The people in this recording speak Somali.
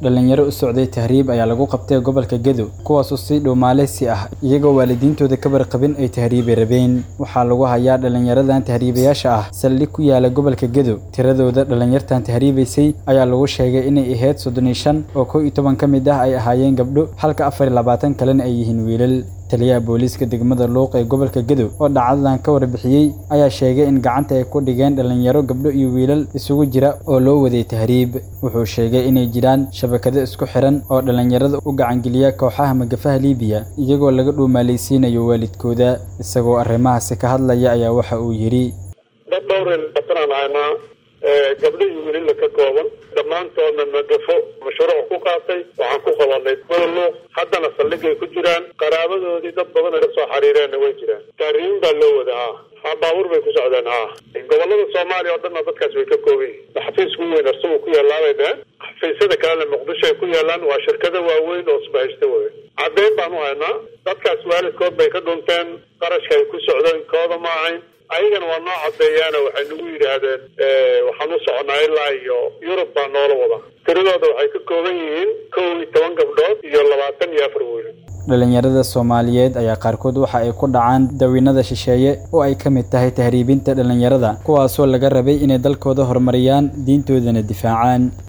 dhalinyaro u socday tahriib ayaa lagu qabtay gobolka gedo kuwaasoo si dhuumaaleysi ah iyagoo waalidiintooda ka warqabin ay tahriibi rabeen waxaa lagu hayaa dhalinyaradan tahriibayaasha ah saldhig ku yaala gobolka gedo tiradooda dhalinyartan tahriibaysay ayaa lagu sheegay inay ahayd soddon iyo shan oo kow iyo toban ka mid ah ay ahaayeen gabdho halka afar iyo labaatan kalena ay yihiin wiilal taliyaha booliiska degmada luuq ee gobolka gedo oo dhacdadan ka warbixiyey ayaa sheegay in gacanta ay ku dhigeen dhalinyaro gabdho iyo wiilal isugu jira oo loo waday tahriib wuxuu sheegay inay jiraan shabakado isku xiran oo dhalinyarada u gacangeliya kooxaha magafaha liibiya iyagoo laga dhuumaalaysiinayo waalidkooda isagoo arrimahaasi ka hadlaya ayaa waxa uu yidhi dad dhowr batanaan haynaa gabdho iyo wiilila ka kooban dhammaantoodna magafo mashruuc ku qaatay waxaan ku qabanay luuq haddana saldhigay ku jiraan qaraabadoodii dad badan ay kasoo xariireenna way jiraan taariin baa loo wada ha ha baabuur bay ku socdeen ha gobolada soomaaliya oo dhanna dadkaas way ka kooban yihin xafiiska ugu weyn arsugu ku yaalaabay dheheen xafiisyada kalena muqdisho ay ku yaalaan waa shirkado waaweyn oo isbahaysta wey caddeyn baan u haynaa dadkaas waalidkood bay ka dhunteen qarashka ay ku socdeen kooda ma ahayn ayagana waa noo caddeeyaana waxay nagu yidhaahdeen waxaan u soconaa ilaa iyo yurub baa noola wada tiradooda waxay ka kooban yihiin kow iyo toban gabdhood iyo labaatan iyo afar wiil dhalinyarada soomaaliyeed ayaa qaarkood waxa ay ku dhacaan dawiinada shisheeye oo ay ka mid tahay tahriibinta dhalinyarada kuwaasoo laga rabay inay dalkooda horumariyaan diintoodana difaacaan